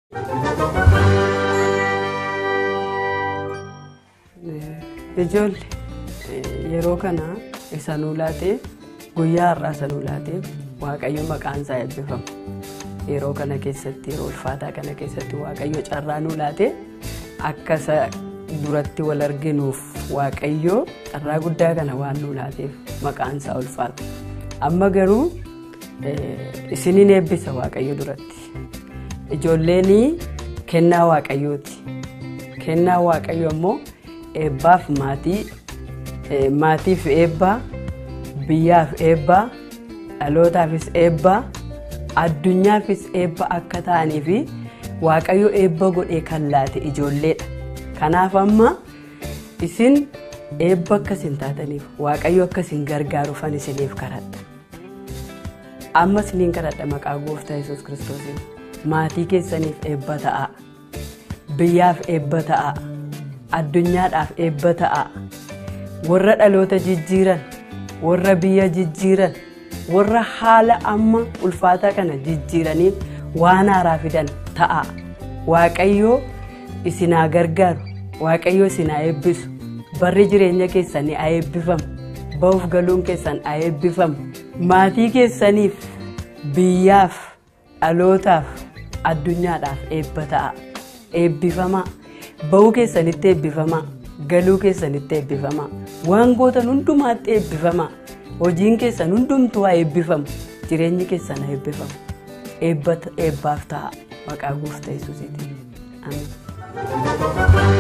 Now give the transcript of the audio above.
Ijoollee yeroo kana isa nuu laatee guyyaa har'aa isa nuu laatee waaqayyo maqaan isaa eebbifamu. Yeroo kana keessatti yeroo ulfaataa kana keessatti waaqayyo carraa nuu laatee akka isa duratti wal arginuuf waaqayyo carraa guddaa kana waan nuu laateef maqaan isaa ulfaata. Amma garuu isiniin eebbisa waaqayyo duratti. Ijoolleen kennaa waaqayyooti. Kennaa waaqayyo immoo eebbaaf maatii maatiif eebbaa biyyaaf eebbaa dhalootaafis eebbaa addunyaafis eebba akka ta'anii fi waaqayyo eebba godhee kan laate ijoolleedha. Kanaaf amma isin eebba akkasin taataniif waaqayyo akkasin gargaaruufan isiniif kadhadha. Amma isiniin kadhadha maqaa gooftaa yesus kiristoosiin maatii keessaniif eebba ta'a. Biyyaaf eebba ta'a. Addunyaadhaaf eebba ta'a. Warra dhaloota jijjiiran, warra biyya jijjiiran, warra haala amma ulfaataa kana jijjiiraniif waan haaraa fidan ta'a. Waaqayyoo isinaa gargaaru, waaqayyoo isinaa eebbisu, barri jireenya keessanii haa eebbifamu, ba'uuf galuun keessan haa eebbifamu. Maatii keessaniif, biyyaaf, dhalootaaf, addunyaadhaaf eebba ta'a. Eebbifamaa. Ba'uu keessanitti eebbifamaa. Galuu keessanitti eebbifamaa. Waan gootan hundumaatti eebbifamaa. Hojiin keessan hundumtuu haa eebbifamu. Jireenyi keessan haa eebbifamu. Eebbaaf ta'a. Maqaa gooftaa Yesuusiitiin. Amiin.